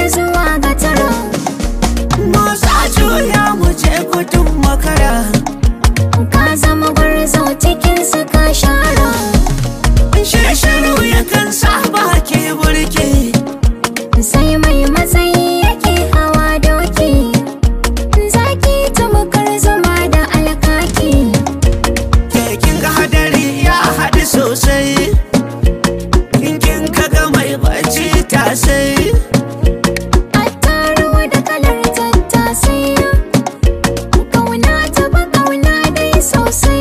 zuwa ga tara Musa juya mu je gudun makara ka zama gwarzo cikin su ka shara Shirshiru yakan sa baki burki sai mai matsayi yake hawa doki zaki tamkar zuma da alkaki Kekin ga hadari ya haɗu sosai In kin kaga mai bacci ta sai attaruwa da kalar tattasai kauna ta ba kauna dai sosai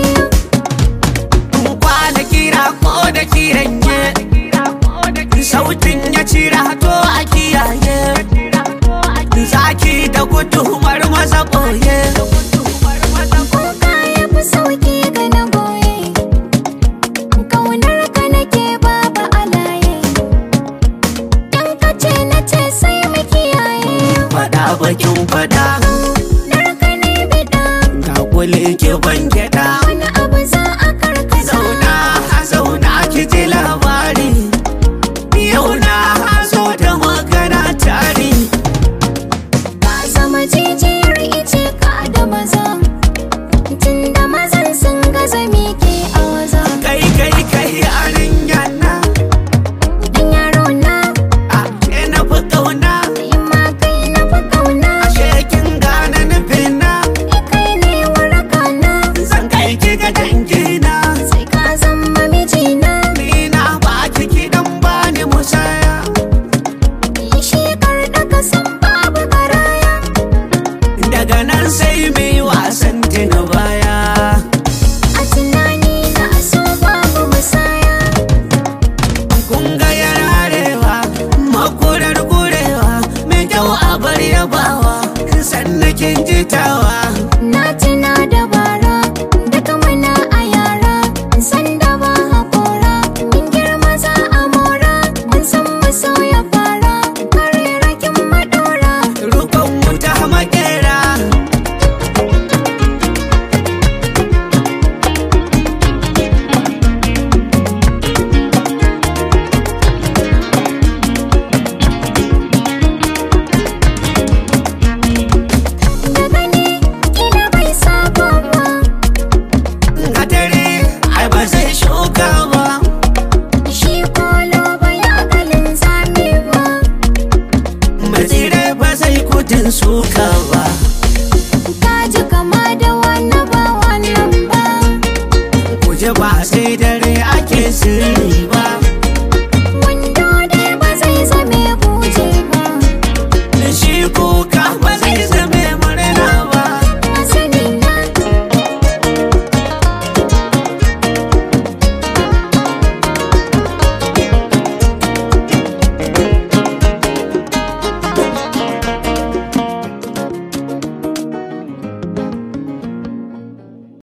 Kwana kira ko da kiran ye Sautin ya cira to a kiyaye Zaki da gudu maza ɓoye Kuka ya fi sauki ga na goye Kaunar ka nake babu alaye In ka ce na ce sai mu kiyaye Fada bakin fada Narka ne bida Ga kuli ki ban gyaɗa Wani abu za a karkasa Zauna zauna ki ji labari Yau na zo da magana tari Ka zama jijiyar ice ka da maza Tun da mazan sun gaza mike a waza Kai kai kai arin yana Dan yaro na A ke na fi ƙauna in ma kai na fi kauna Ashe kin gane nufina Ni kai ne waraka na Zan kai ki ga dangina Sai ka zama mijina Ni na ba ki kiɗan ba ni musaya Shi da ka san babu garaya Daga nan sai mai wasan tina baya A tunani na so babu musaya Kun ga yararewa makurar gurewa Mai kyau a bar yabawa Sannan kin jitawa Na tuna da bara Duka muna a yara San da ba haƙora Min girma za a mora Mun san mu sauya fara Kare rakin maɗora Rukon wuta makera Da gani kila bai saba ba Gadare ai ba zai shuka ba Shi kolo bai akalin zame ba Mazirai ba zai kudin suka ba Ka ji kama da wani ba wannan ba Kuje ba sai dare ake sirri